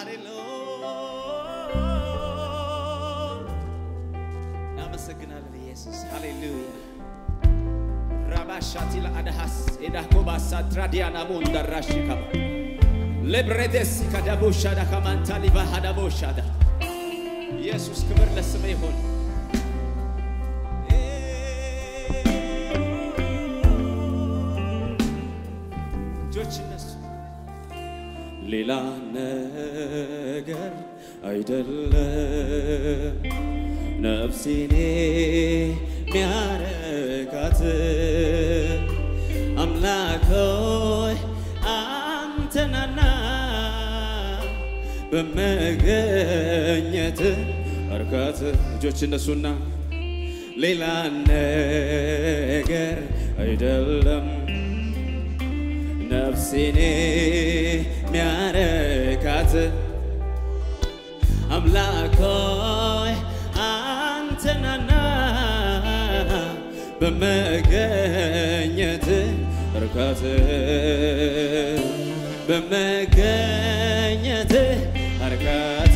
እናመሰግናለን ኢየሱስ ሃሌሉያ ራባሻቲ ለአድሃስ ኤዳኮባሳ ትራዲያና ሞንደራሽ ከባ ለብሬደስ ከዳቦሻዳ ከማንታ ሊባ ሀዳቦሻዳ ኢየሱስ ክብር ለስመ ይሆን እጆች እነሱ ሌላ ነገር አይደለም ነፍሴኔ ሚያረካት አምላኮይ አንተናና በመገኘት እርካት እጆች እነሱና ሌላ ነገር አይደለም ነፍሴኔ ሚያረካት አምላኮይ አንተናና በመገኘት እርካት በመገኘት እርካት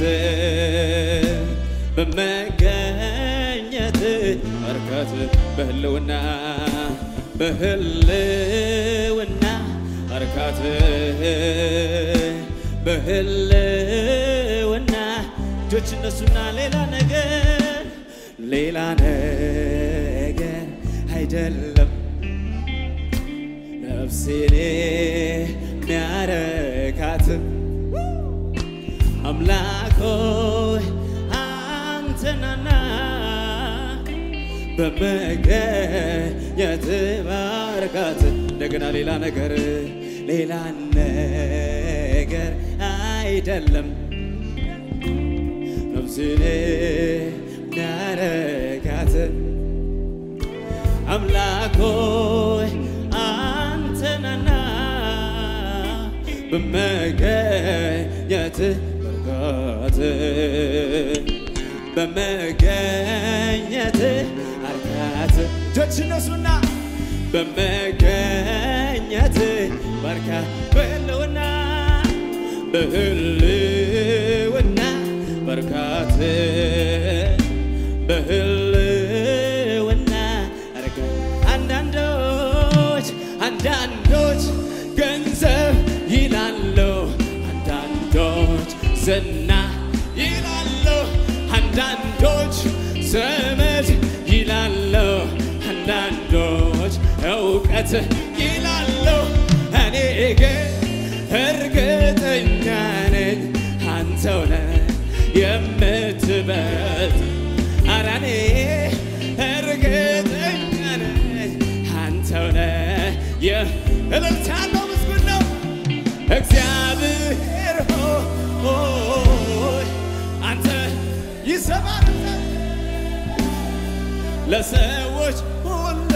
በመገኘት እርካት በህልውና በህልውና እርካት በህልውና እጆች እነሱና ሌላ ነገር ሌላ ነገር አይደለም ነፍሴኔ ሚያረካት አምላኮይ አንተናና በመገኘት ባርካት እንደገና ሌላ ነገር ሌላ ነገር አይደለም ነፍሴኔ ሚያረካት አምላኮይ አንተናና በመገኘት በርካት በመገኘት አርካት እጆች እነሱና በመገኘት በርካ በህልውና በህልውና በርካት በህልውና አርካ አንዳንዶች አንዳንዶች ገንዘብ ይላሉ አንዳንዶች ዝና ይላሉ አንዳንዶች ዘመድ ይላሉ አንዳንዶች እውቀት ይላሉ እኔ ግን እርግጠኛ ነኝ አንተው ነህ የምትበልጥ ኧረ እኔ እርግጠኛ ነኝ አንተው ነህ የእልልታ ያለው ምስጉን ነው እግዚአብሔር ሆይ አንተ ይሰማል ለሰዎች ሁሉ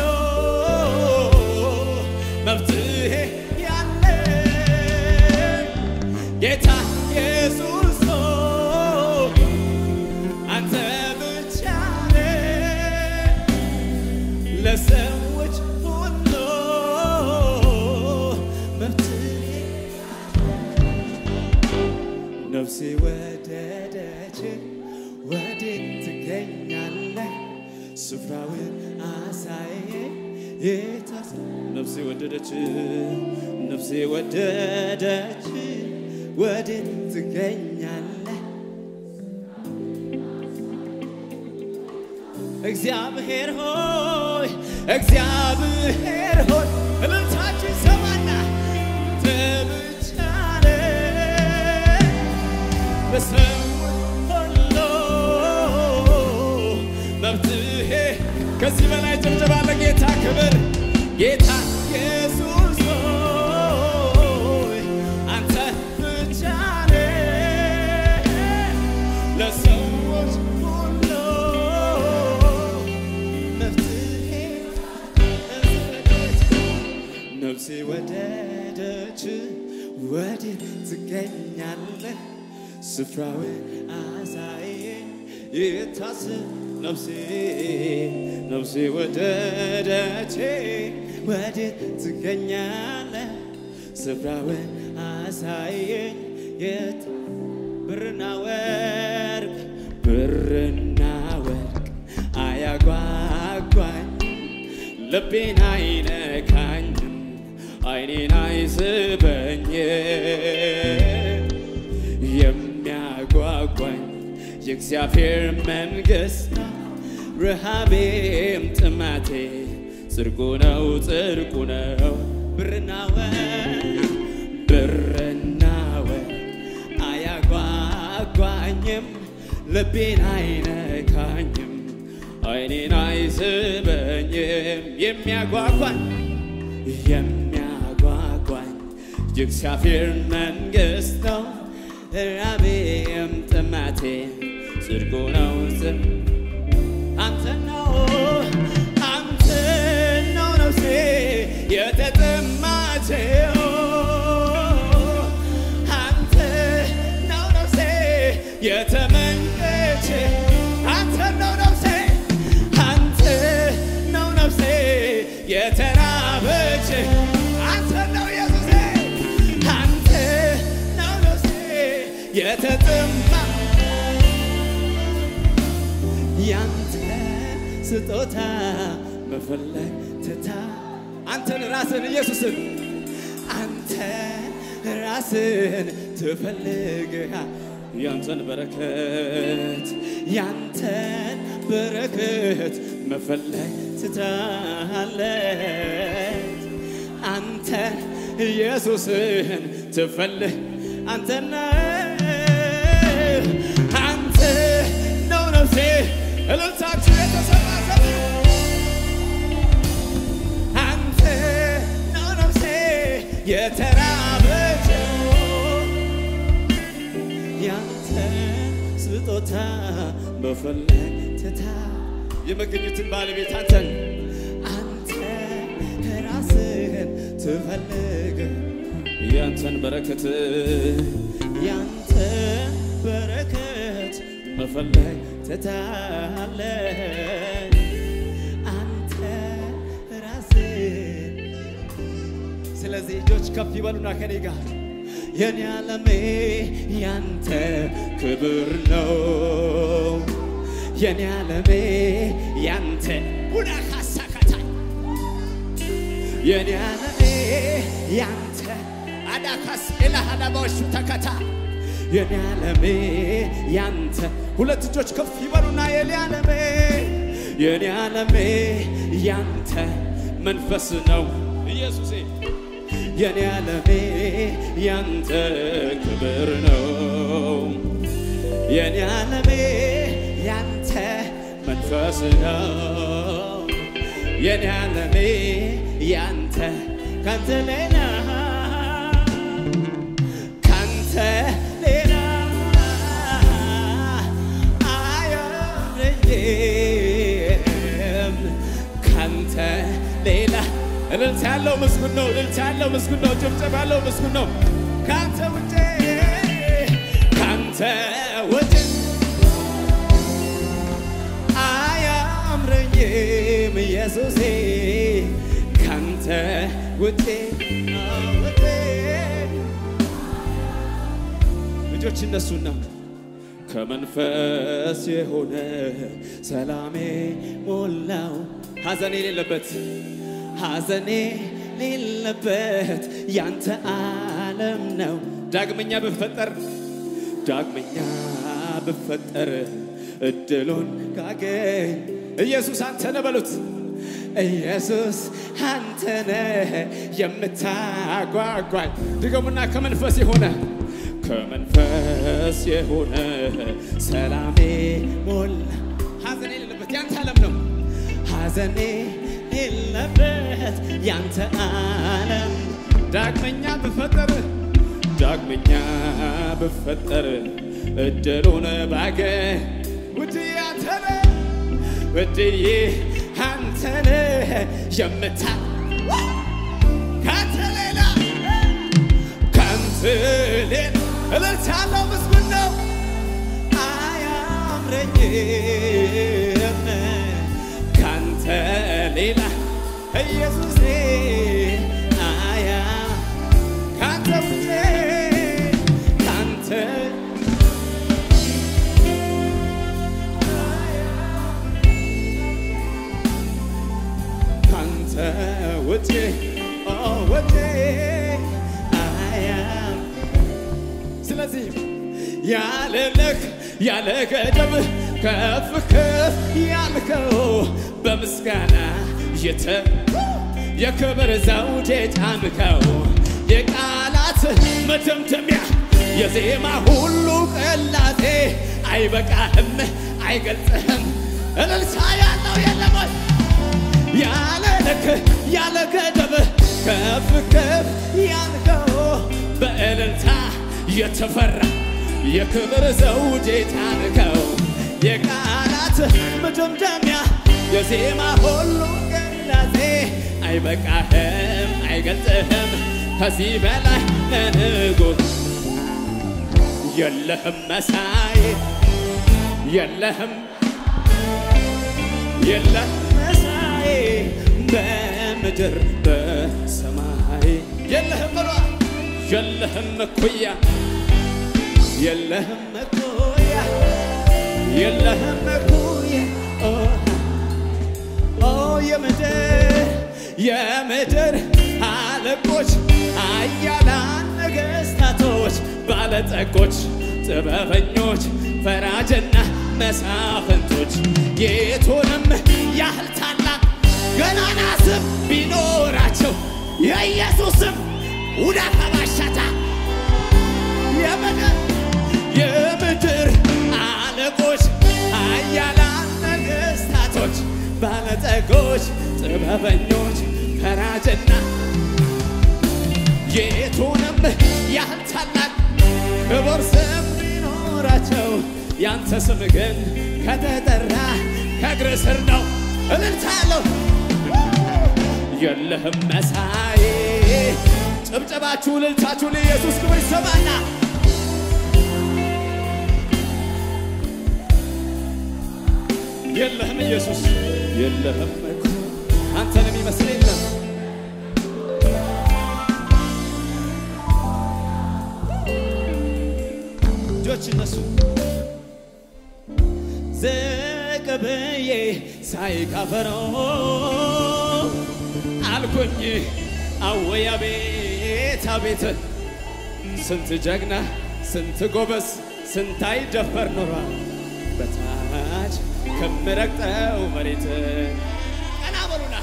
መፍትሄ ያለ ጌታ ኢየሱስ ሆይ አንተ ብቻ ነህ ለሰዎች ሁሉ መፍትሄ ነፍሴ ወደደች ወዴት ትገኛለህ? ስፍራውን አሳየ የታስ ነፍሴ ወደደች ነፍሴ ወደደች ወዴት ትገኛለህ? እግዚአብሔር ሆይ እግዚአብሔር ሆይ እልልታችሁ ይሰማና አንተ ብቻ ነህ ለሰዎች ሁሉ መፍትሄ ከዚህ በላይ ጭብጨባ ለጌታ ክብር ጌታ ኢየሱስ ሆይ አንተ ብቻ ነህ ለሰዎች ሁሉ መፍትሄ ነፍሴ ወደደች ወዴት ትገኛለህ? ስፍራውን አሳየኝ የታስ ነፍሴ ነፍሴ ወደደች ወዴት ትገኛለህ? ስፍራውን አሳየኝ የት ብርና ወርቅ ብርና ወርቅ አያጓጓኝ ልቤን አይነካኝም አይኔን አይስበኝ የሚያጓጓኝ የእግዚአብሔር መንግሥት ነው ረሃቤም ጥማቴ ጽድቁ ነው ጽድቁ ነው ብርና ወርቅ ብርና ወርቅ አያጓጓኝም ልቤን አይነካኝም አይኔን አይስበኝም የሚያጓጓኝ የሚያጓጓኝ የእግዚአብሔር መንግሥት ነው ራቤም ጥማቴ ጽድቁ ነው ጽድቁ አንተ ነው አንተ ነው ነፍሴ የተጠማችው አንተ ነው ነፍሴ የተመኘች አንተ ነው ነፍሴ አንተ ነው ነፍሴ የተራበች አንተ ነው ኢየሱሴ አንተ ነው ነፍሴ የተጠማ ያንተ ስጦታ መፈለግ ትታ አንተን ራስን ኢየሱስን አንተ ራስን ትፈልግሃ ያንተን በረከት ያንተን በረከት መፈለግ ትታለች አንተ ኢየሱስን ትፈልግ አንተና አንተ ነው ነፍሴ እልልታችሁ የተሰማ ሰው አንተ ነው ነፍሴ የተራበችው ያንተ ስጦታ መፈለግ ትታ የመገኘትን ባለቤት አንተን አንተ ራስህን ትፈልግ ያንተን በረከት ያንተ በረከት መፈለግ ትታለ አንተ ራስህ ስለዚህ እጆች ከፍ ይበሉና ከኔ ጋር የኔ ዓለሜ ያንተ ክብር ነው የኔ ዓለሜ ያንተ ቡና ካሳካታ የኔ ዓለሜ ያንተ አዳካስ ኤላሃዳባዎቹ ተከታ የኔ ዓለሜ ያንተ ሁለት እጆች ከፍ ይበሉና የኔ ዓለሜ የኔ ዓለሜ ያንተ መንፈስ ነው ኢየሱሴ የኔ ዓለሜ ያንተ ክብር ነው የኔ ዓለሜ ያንተ መንፈስ ነው የኔ ዓለሜ ያንተ ካንተ ሌላ ካንተ ሌላ አያረኝም ካንተ ሌላ እልልታ ያለው ምስጉን ነው። እልልታ ያለው ምስጉን ነው። ጭብጨባ ያለው ምስጉን ነው። ካንተ ውጭ ካንተ ውጭ አያምረኝም ኢየሱሴ ካንተ ውጭ ውጭ ልጆች እነሱና ከመንፈስ የሆነ ሰላሜ ሞላው ሐዘኔ የሌለበት ሐዘኔ ሌለበት ያንተ ዓለም ነው። ዳግመኛ ብፈጠር ዳግመኛ ብፈጠር እድሉን ካገኝ ኢየሱስ አንተ ነህ በሉት። ኢየሱስ አንተ ነህ የምታጓጓኝ። ድገሙና ከመንፈስ የሆነ ከመንፈስ የሆነ ሰላሜ ሞላ ሐዘኔ የሌለበት ያንተ ዓለም ነው። ሐዘኔ የሌለበት ያንተ ዓለም ዳግመኛ ብፈጠር ዳግመኛ ብፈጠር እድሉን ባገኝ ውድዬ አንተ ነህ ውድዬ አንተ ነህ የምታ ካንተ ሌላ ካንተ ሌላ እልልታ ያለው ምስጉን ነው አያምረኝም ካንተ ሌላ ኢየሱሴ አያ ካንተ ውጭ ካንተ ያለ ልክ ያለ ገደብ ከፍ ከፍ ያልከው በምስጋና የተ የክብር ዘውድ የጫንከው የቃላት መደምደሚያ የዜማ ሁሉ ቅላጼ አይበቃህም አይገልጽህም እልልታ ያለው የለም ወይ? ያለ ልክ ያለ ገደብ ከፍ ከፍ ያልከው በእልልታ የተፈራ የክብር ዘውድ የጫንከው የቃላት መደምደሚያ የዜማ ሁሉ ቅላጼ አይበቃህም አይገልጽህም ከዚህ በላይ ንጉሥ የለህም መሳይ የለህም የለህም መሳይ በምድር በሰማይ የለህም በሏ የለህም እኩያ የለህም እኩያ የለህም እኩያ ኦ ኦ የምድር የምድር አለቆች አያላን ነገሥታቶች ባለጠጎች ጥበበኞች ፈራጅና መሳፍንቶች የቱንም ያህል ታላቅ ገናና ስም ቢኖራቸው የኢየሱስም ውዳ ከባሻታ የምድር የምድር አለቆች አያላን ነገሥታቶች ባለጠጎች ጥበበኞች ፈራጅና የቱንም ያህል ታላቅ ክቡር ስም ቢኖራቸው ያንተ ስም ግን ከተጠራ ከእግር ስር ነው። እልልታ ያለው የለህም መሳይ። ጭብጨባችሁ እልልታችሁ ለኢየሱስ ክብር ይሰማና የለህም ኢየሱስ የለህም እኮ አንተን የሚመስል የለም። እጆች እነሱ ዝቅ ብዬ ሳይካፈረው አልኩኝ አወይ አቤት አቤት ስንት ጀግና ስንት ጎበዝ ስንት አይደፈር ኖሯል በታች ከምረግጠው መሬት ቀና በሉና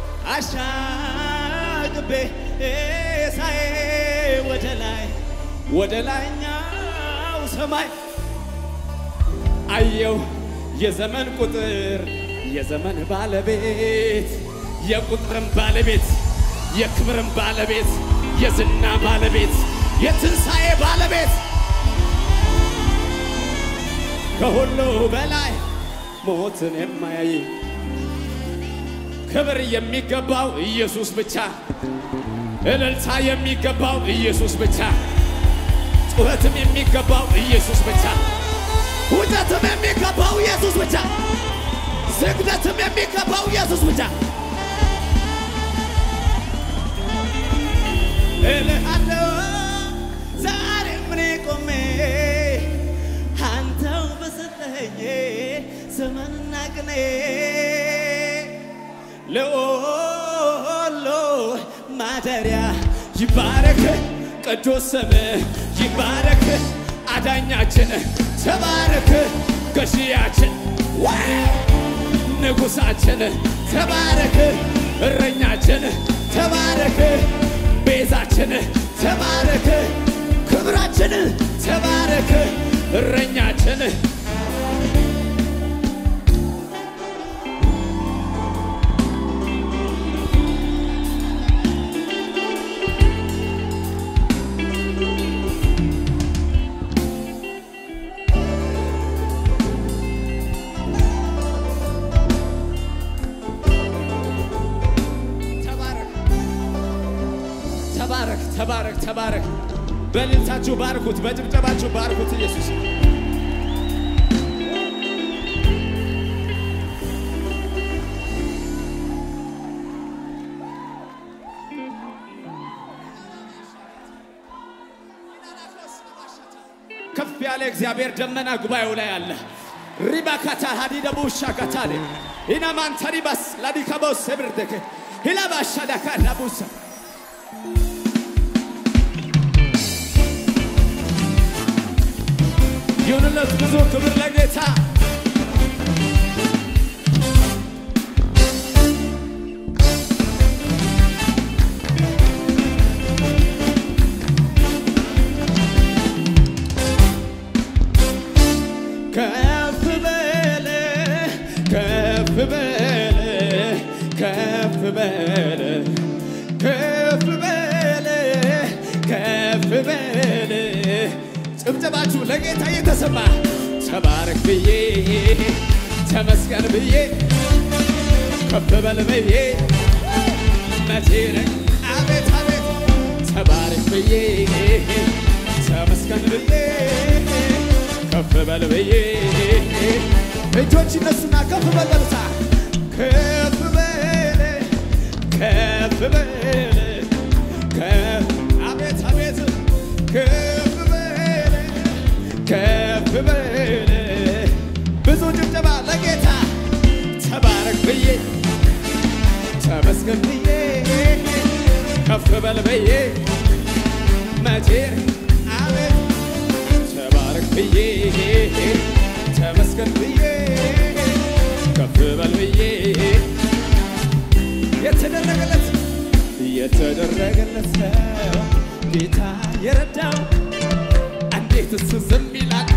አሻግቤ ሳይ ወደ ላይ ወደ ላይኛው ሰማይ አየው የዘመን ቁጥር የዘመን ባለቤት የቁጥርም ባለቤት የክብርም ባለቤት የዝና ባለቤት የትንሣኤ ባለቤት ከሁሉ በላይ ሞትን የማያይ ክብር የሚገባው ኢየሱስ ብቻ፣ እልልታ የሚገባው ኢየሱስ ብቻ፣ ጩኸትም የሚገባው ኢየሱስ ብቻ፣ ውጠትም የሚገባው ኢየሱስ ብቻ፣ ስግደትም የሚገባው ኢየሱስ ብቻ። እልሃለሁ ዛሬም እኔ ቆሜ አንተው በሰጠኸኝ ዘመንና ቅኔ ለወሎ ማደሪያ ይባረክ ቅዱስ ስምህ ይባረክ አዳኛችን ተባረክ ገዢያችን ንጉሳችን ተባረክ እረኛችን ተባረክ ቤዛችን ተባረክ ክብራችን ተባረክ እረኛችን ተባረክ ተባረክ ተባረክ ተባረክ። በእልልታችሁ ባርኩት፣ በጭብጨባችሁ ባርኩት ኢየሱስ ከፍ ያለ እግዚአብሔር ደመና ጉባኤው ላይ አለ። ሪባካታ ሀዲደ ቡሻ ካታሌ ኢናማንተሪባስ ላዲካቦስ ብርደክ ሂላባሻ ዳካ ላቡሳ ይሁንለት ብዙ ክብር ለጌታ ከፍ በለ ከፍ በለ ከፍ በለ ከፍ በለ ከፍ በለ ጭብጨባችሁ ለጌታ የተሰማ ተባረክ ብዬ ተመስገን ብዬ ከፍ በል ብዬ መቼ ነኝ አቤት አቤት ተባረክ ብዬ ተመስገን ብዬ ከፍ በል ብዬ እጆች እነሱና ከፍ በል በልታ ከፍ በል ከፍ በል ከፍ አቤት አቤት ከፍ በል ከፍ በል ብዙ ጭብጨባ ለጌታ ተባረክ ብዬ ተመስገን ብዬ ከፍ በል ብዬ መቼ አቤት ተባረክ ብዬ ተመስገን ብዬ ከፍ በል ብዬ የተደረገለት የተደረገለት ሰው ጌታ የረዳው እንዴት እሱ ዝም ይላል?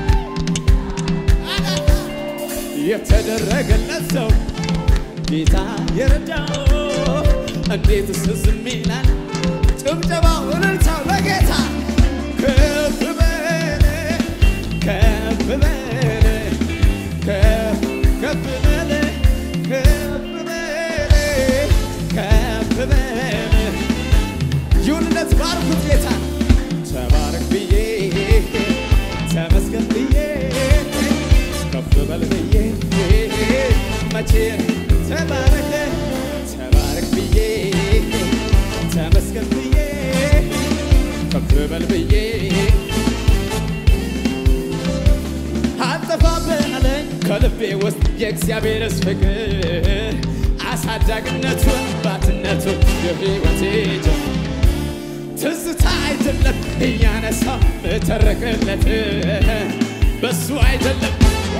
የተደረገለት ሰው ጌታ የረዳው እንዴት እሱ ዝም ይላል? ጭብጨባው እልልታው ለጌታ ከፍ በል ከፍ በል ከፍ ከፍ በል ከፍ በል ከፍ በል ይሁንነት ባርኩት ጌታ ተባረክ ብዬ ተመስገን ብዬ ከፍ በል ብዬ መቼ ተባረክ ተባረክ ብዬ ተመስገን ብዬ ከፍ በል ብዬ አልጠፋብህ አለኝ ከልቤ ውስጥ የእግዚአብሔርስ ፍቅር አሳዳግነቱ አባትነቱ የሕይወቴ ጀምር ትዝታ አይደለም እያነሳው እተረክለት በሱ አይደለም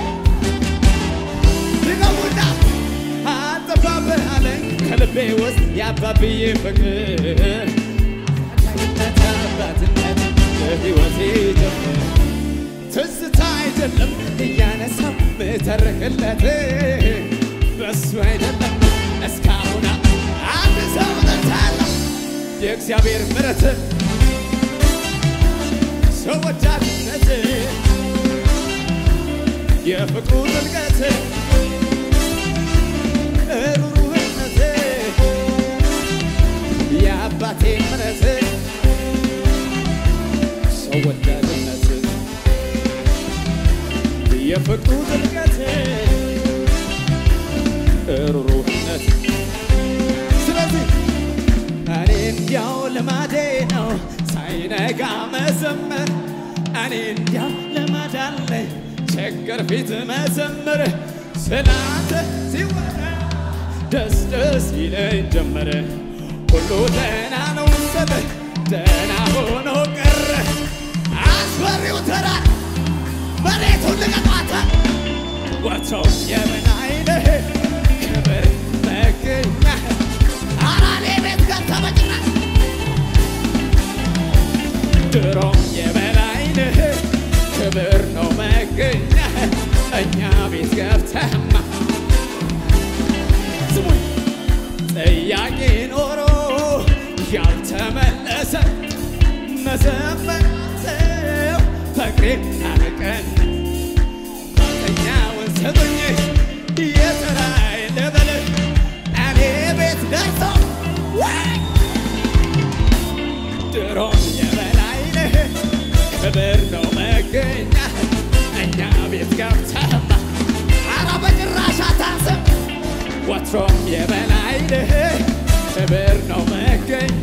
ድገሙና አልጠፋብህ አለኝ ከልቤ ውስጥ የአባብዬ ፍቅር አዳኝነት አባትነት ለሕይወቴ ጀምር ትዝታ አይደለም እያነሳው ምተርክለት በሱ አይደለም እስካሁን አንድ ሰው ጠርታለ የእግዚአብሔር ምሕረት ሰው ወዳድነት የፍቅሩ ጥልቀት ሩሩህነት የአባቴ ምሕረት ሰው ወዳድነት የፍቅሩ ጥልቀት ሩሩህነት ስለዚህ እኔ እንዲያው ልማዴ ነው ሳይነጋ መዘመር እኔ እንዲያው ልማድ አለ ችግር ፊት መዘመር ስላንተ ሲወራ ደስ ደስ ይለኝ ጀመረ ሁሉ ደህና ነው ሰበ ደህና ሆኖ ቀረ አስፈሪው ተራ መሬቱን ልቀቋተ ወጥተው የምን አይነህ ክብር መገኛ አራኔ ቤት ገብተህ በጭራሽ ድሮም የበላይነህ ክብር ነው መገኛ እኛ ቤት ገብተህማ ስሙኝ ጥያቄ ኖሮ ያልተመለሰ መዘመራተው ፍቅሬን አረቀን ማጠኛውን ስጡኝ የተራይ ልበል እኔ ቤት ደርሶ ወይ ድሮም የበላይ ነህ ክብር ነው መገኛ እኛ ቤት ገብተህማ አረ በጭራሽ አታስብ ወትሮም የበላይ ነህ ክብር ነው መገኛ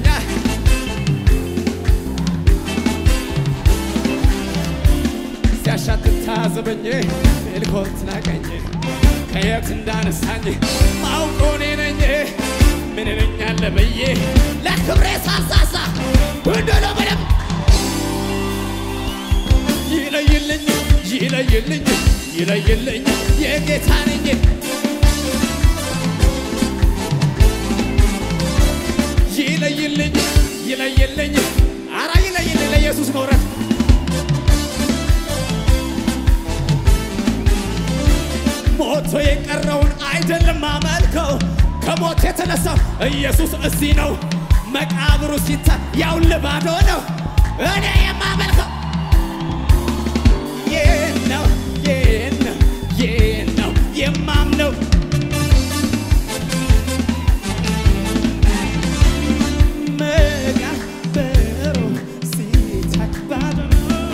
ሲያሻትት ታዘበኝ ሜልኮት ናቀኝ ከየት እንዳነሳኝ ማውቀው እኔ ነኝ ምን ነኛለ ብዬ ለክብሬ ሳሳሳ እንደሎ በደም ይለይልኝ ይለይልኝ ይለይልኝ የጌታ ነኝ ይለይልኝ ይለይልኝ አራ ይለይልኝ ለኢየሱስ መውረድ ሞቶ የቀረውን አይደለም አመልከው ከሞት የተነሳው ኢየሱስ እዚህ ነው። መቃብሩ ሲታይ ያው ልባዶ ነው። እኔ የማመልከው ይህን ነው ይህን ነው ይህን ነው የማምነው መቃብሩ ሲታይ ባዶ ነው።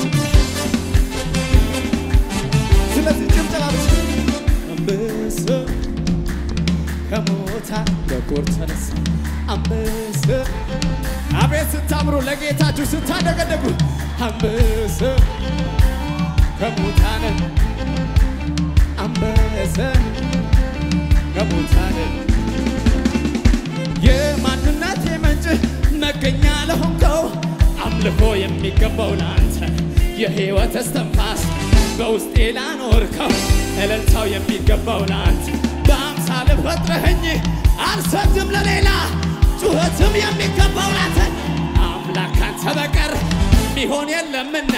ስለዚህ ጭብጨባ ብቻ አንበሳ ከሞታ በኩር ተነሳ አንበሳ አቤት ስታምሩ ለጌታችሁ ስታደገደጉ አንበሳ ከሙታን አንበሳ ከሙታን የማንነት ምንጭ መገኛ ለሆንከው አምልኮ የሚገባው ለአንተ የሕይወት እስትንፋስ በውስጤ ላኖርከው እልልታው የሚገባው ለአንተ በአምሳል ፈጥረኸኝ አልሰግድም ለሌላ ጩኸትም የሚገባው ላንተ አምላክ ካንተ በቀር ሚሆን የለምና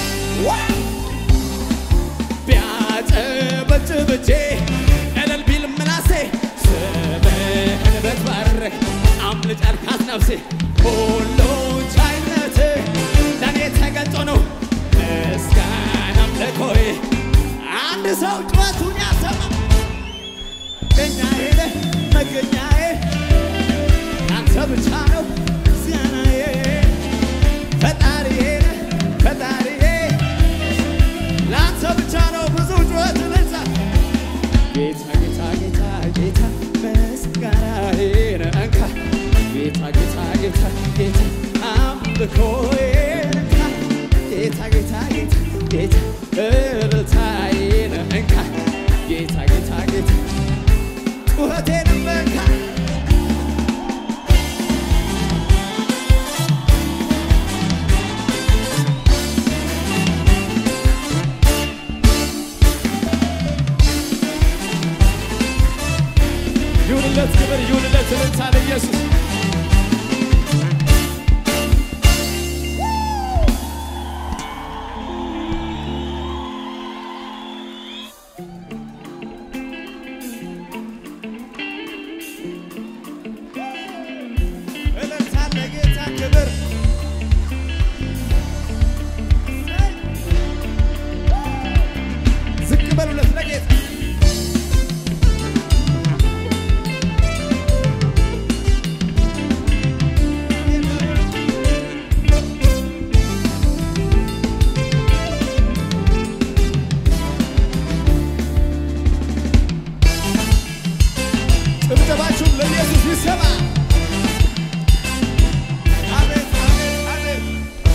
ቢያጨበጭብቼ እልል ቢል ምላሴ ስምህን ብትባርክ አምልጭ አልካት ነፍሴ ሁሉ ቻይነት ለእኔ ተገልጦ ነው ምስጋና አምልኮዬ አንድ ሰው ጩኸቱን ያሰማ መገኛዬ ነህ መገኛዬ አንተ ብቻ ነው ምስጋናዬ ፈጣሪዬ ነህ ፈጣሪዬ ለአንተ ብቻ ነው ብዙ ጩኸት ልንሳ ጌታ ጌታ ጌታ ጌታ ምስጋናዬን እንካ ጌታ ጌታ ጌታ ጌታ አምልኮዬን እንካ ጌታ ጌታ ጌታ ጌታ እልልታዬን እንካ ጌታ ጌታ ጌታ ጩኸቴንም እንካ ይሁንለት ክብር ይሁንለት እልልታ ለኢየሱስ እልልታ ለጌታ ክብር ዝቅ በሉለት ለጌታ ጭብጨባችሁም ለኢየሱስ ይሰማ። አሜን፣ አሜን፣ አሜን።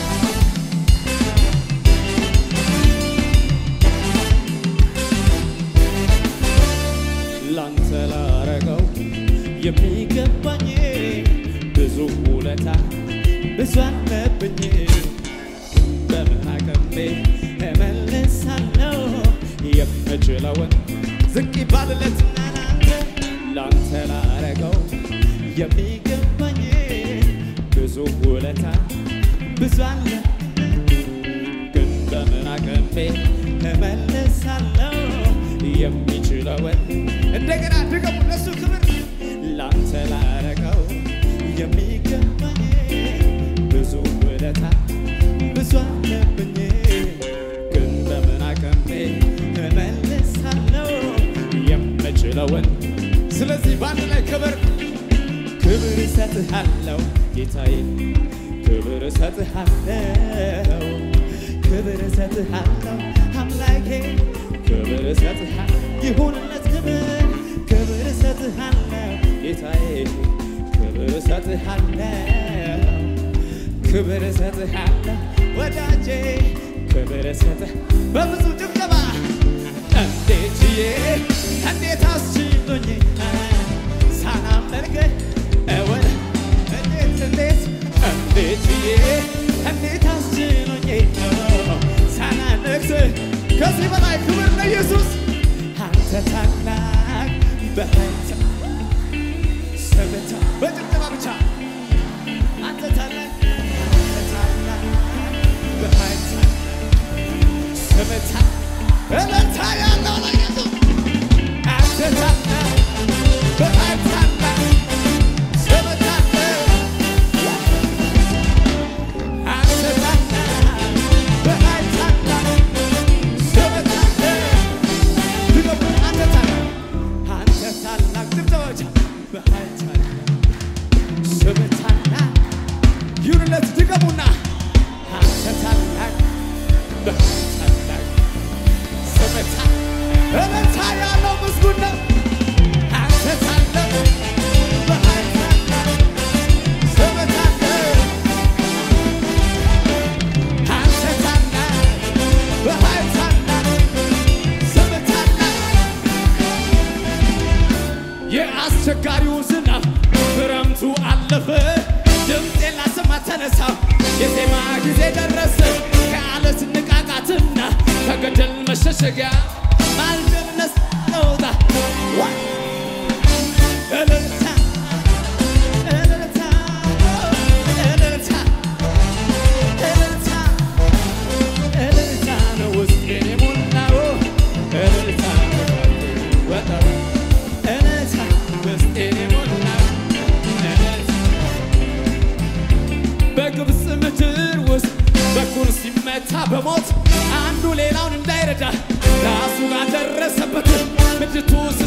ላንተ ላረገው የሚገባኝ ብዙ ውለታ ብዙ አለብኝ። በምን አቅሜ እመልሳለሁ የምችለውን ዝቅ ይባልለትና ላንተ ላንተ ላረገው የሚገባኝ ብዙ ውለታ ብዙ አለ ግን በምን አቅሜ እመልሳለሁ የሚችለውን እንደገና ድገሙ ለሱ ክብር ላንተ ላረገው የሚገባኝ ብዙ ውለታ ብዙ አለብኝ ግን በምን አቅሜ እመልሳለሁ የምችለውን ስለዚህ በአንድ ላይ ክብር ክብር እሰጥሃለሁ ጌታዬ ክብር እሰጥሃለሁ ክብር እሰጥሃለሁ አምላኬ ክብር እሰጥሃለሁ ይሁንለት ክብር ክብር እሰጥሃለሁ ጌታዬ ክብር እሰጥሃለሁ ክብር እሰጥሃለሁ ወዳጄ ክብር እሰጥህ በብዙ ጭብጨባ እንዴት ችዬ እንዴት አስችሎኝ ሳላመልክህ እወድ እንዴት እንዴት እንዴት ችዬ እንዴት አስችሎኝ ሳላነግስህ ከዚህ በላይ ክብር ለኢየሱስ። አንተ ታላቅ በኃይል ሰበታ በጭብጨባ ብቻ አንተ ታላቅ አንተ ታላቅ በኃይል ሰበታ እልልታ ያለው ለኢየሱስ አንተ ታላቅ በኃይል ታላቅ ሰበታ አንተ ታላቅ በኃይል ታላቅ ሰበታ ድገሙ አንተ ታላቅ አንተ ታላቅ ጭብጨባ ብቻ በኃይል ታላቅ ስምህ ታላቅ ይሁንለት ድገሙና አንተ ታላቅ በኃይል ታላቅ ስምህ ታላቅ እልልታ ያለው ምስጉን ነው አንተ ታላቅ በኃይል ታላቅ ስምህ ታላቅ አንተ ታላቅ በኃይል ታላቅ ስምህ ታላቅ የአስቸጋሪው ዝናብ ክረምቱ አለፈ፣ ድምፄን ላሰማ ተነሳ፣ የዜማ ጊዜ ደረሰ። ከአለት ንቃቃትና ከገደል መሸሸጊያ ማልደነስ ነውጣ እልልታ እልልታ እልልታ እልልታ እልልታ ነው ውስጤን የሞላው እልልታ ወጣው እልልታ ውስጤን የሞላው እልልታ በግብፅ ምድር ውስጥ በኩር ሲመታ በሞት አንዱ ሌላውን እንዳይረዳ ራሱ ጋር ደረሰበት። ምድሪቱ